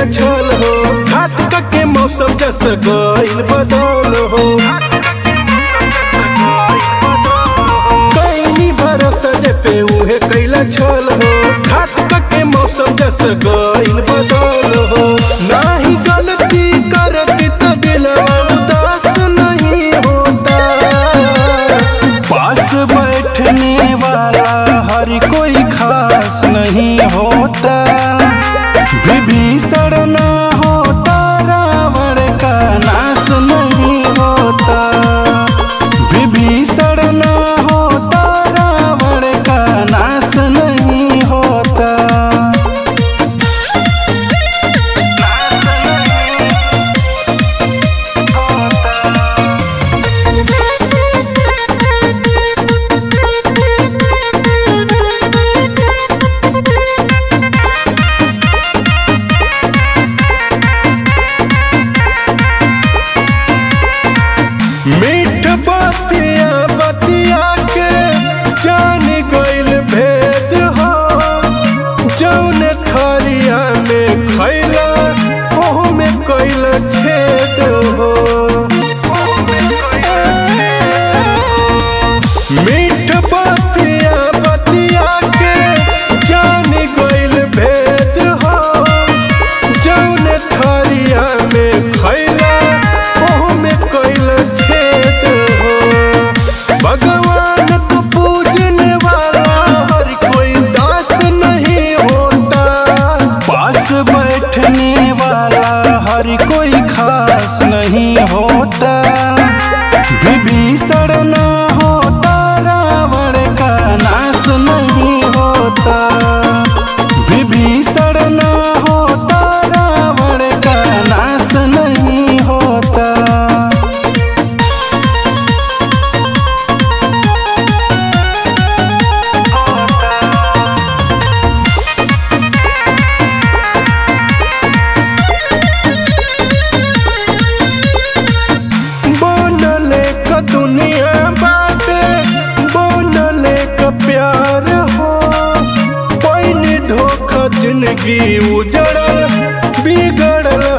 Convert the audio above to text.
कैला छल हो घात के मौसम जस गइल बदल हो कैनी भरोसा जे पे उहे कैला छल हो घात के मौसम जस गइल बदल हो नाही गलती करती तो दिलवा उदास नहीं होता पास बैठने वाला हर कोई खास नहीं होता विभीषण ना होता रावण का नाश नहीं होता विभीषण ना होता रावण का नाश नहीं होता मीठ बतिया बतिया के जान गइल भेद हो जौन थरिया में खैला ओह में कैल छेद हो मीठ बतिया बतिया के जान गइल भेद हो जौन थरिया में खैला ओह में कैल छेद हो भगवान को पूजने वाला हर कोई दास नहीं होता पास बैठने वाला हर कोई खास नहीं होता विभीषण ना होता रावण का नाश नहीं होता विभीषण ना होता रावण का नाश नहीं होता बनले का दुनिया बाटे बनले का प्यार हो पैनी धोखा जिंदगी उजड़ल बिगड़ल